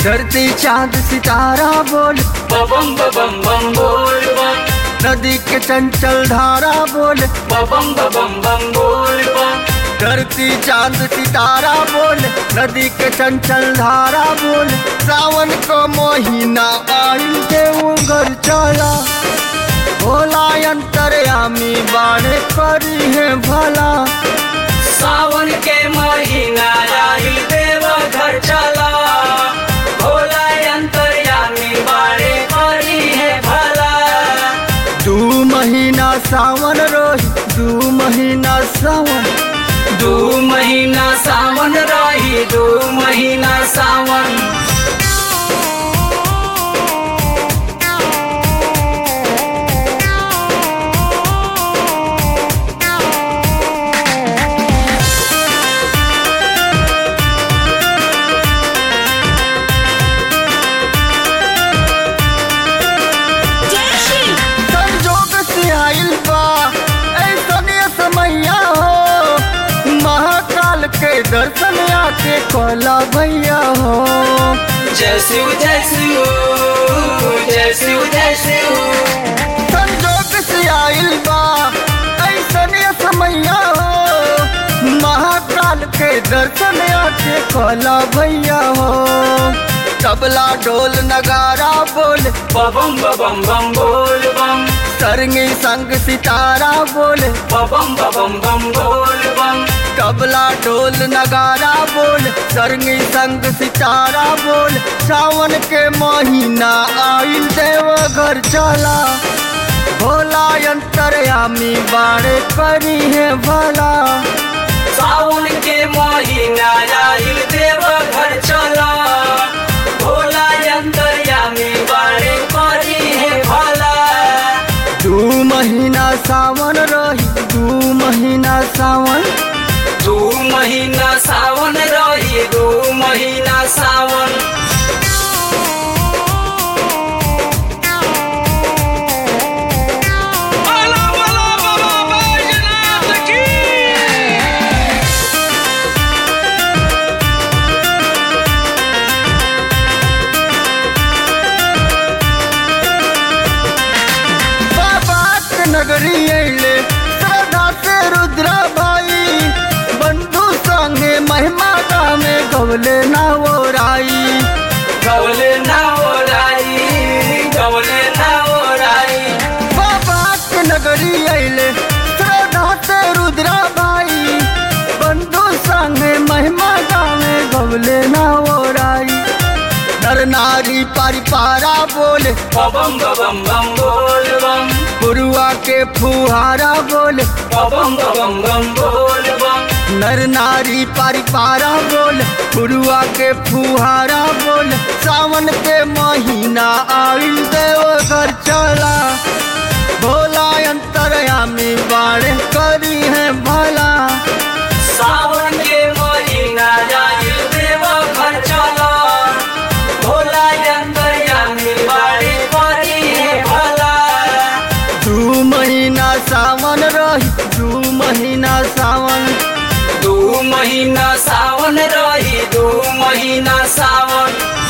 धरती चांद सितारा बोल बम बम बम बोल बम नदी के चंचल धारा बोल बम बम बम बोल बम धरती चांद सितारा बोल नदी के चंचल धारा बोल सावन को महीना आइल देव घर चला भोला अंतरयामी बाणे करी है भला सावन के महीना आइल देव घर चला भोला अंतर्यामी बाड़े करी है भला दू महीना सावन रोही दू महीना सावन दू महीना सावन रही दू महीना सावन संजोग से आइल बा ऐसन ये समैया हो महाकाल के दर्शन आके कहला भैया हो जय शिव जय शिव जय शिव जय शिव संजोग से आइल बा ऐसन ये समैया हो महाकाल के दर्शन आके कहला भैया हो तबला ढोल नगारा बोल बम बम बम बोल बम सरंगी संग सितारा बोल बम बम बम बोल बम तबला ढोल नगारा बोल सरंगी संग सितारा बोल सावन के महीना आइल देव घर चला भोला अंतरयामी बाड़े करी है भला सावन के महीना आइल देव घर चला भोला अंतर्यामी बाड़े करी है भला दू महीना सावन रही दू महीना सावन दू महीना सावन रही दू महीना सावन बाबा के नगरी अइले श्रद्धा से रुद्रा भाई बंधु संगे महिमा में गवले ना वो राई गवले ना ओराई गवले ना ओराई बाबा के नगरी अइले श्रद्धा से रुद्रा भाई बंधु संगे महिमा में गवले ना वो राई नर नारी परिपारा बोले बम बम बम बोल बम गुरुआ के फुहारा बोले बम बम बम बोल बम नर नारी परिपारा बोल गुरुआ के फुहारा बोल सावन के महीना आइल देव घर चला भोला अंतरयामी बाड़े करी है भला सावन के महीना आइल देव घर चला भोला अंतर्यामी बाड़े करी है भला दू महीना सावन रही दू महीना सावन दू महीना सावन रही दू महीना सावन